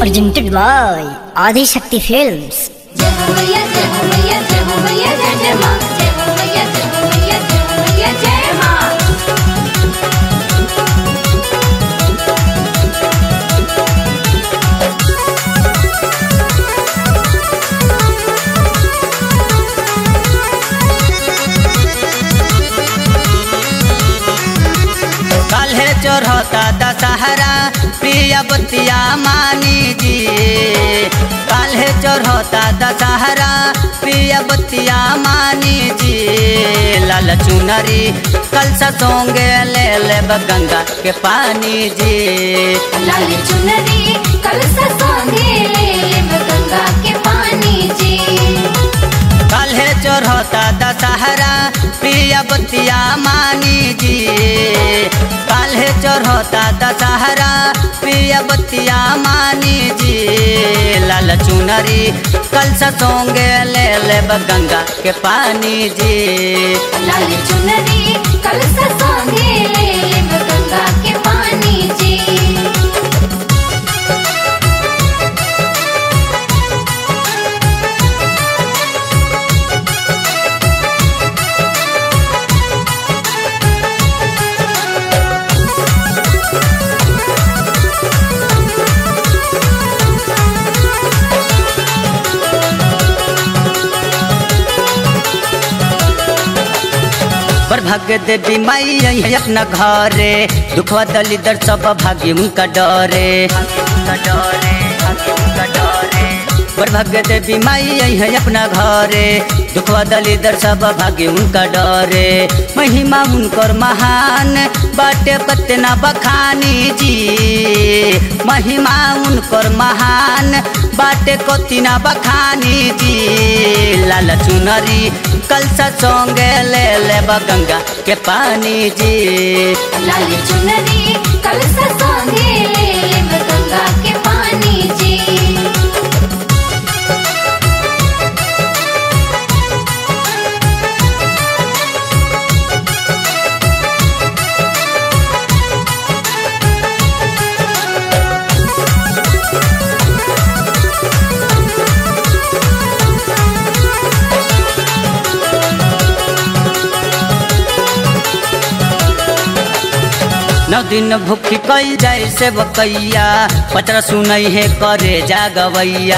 presented by Adi Shakti Films. जय हो मैया जय हो मैया जय हो मैया जय जय माँ जय हो मैया जय हो मैया जय हो मैया जय माँ काल्हे चढ़ता दशहरा प्रिय बतिया मानी जी काल्हे चढ़ता दशहरा प्रिय बतिया मानी जी लाल चुनरी कल सोंगे ले ले गंगा के पानी जी लाल चुनरी कल संगे ले लेब गंगा के पानी जी काल्हे चढ़ता दशहरा प्रिय बतिया मानी जी काल्हे चढ़ता दशहरा प्रिय बतिया मानी जी लाल चुनरी कल सोंगे ले ले गंगा के पानी जी लाल चुनरी कल संगे ले लेब गंगा के पानी जी पर भाग्य देवी माई आई है अपना घरे दुखवा दलिदर सब भाग्य उनका डरे पर भाग्य देवी माई आई है अपना घरे दुखवा दलिदर सब भाग्य उनका डरे महिमा उनकर महान बाटे कतना बखानी जी महिमा उनकर महान बाटे कतना बखानी जी लाल चुनरी कल सोंगे ले ले गंगा के पानी जी लाल चुनरी कल संगे ले लेब गंगा के पानी जी नौ दिन भूखी कई जाए से बकैया पचरा सुनई है करे जागवैया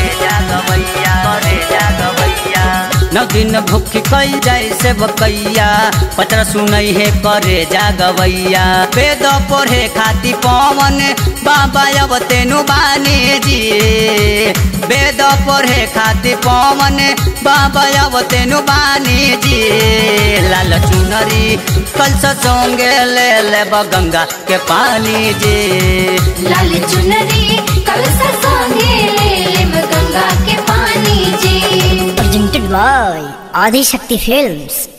नौ दिन भूखी कई जाए से बकैया पचरा सुनई है करे जागवैया वेद पढ़े खाती पवन बाबा अब तेनु बानी जी वेद पढ़े खाती पवन बाबा अब तेनु बानी जी लाल चुनरी कल सोंगे ले ले गंगा के पानी जी लाल चुनरी कल संगे ले लेब गंगा के पानी जी Presented by Adi Shakti Films.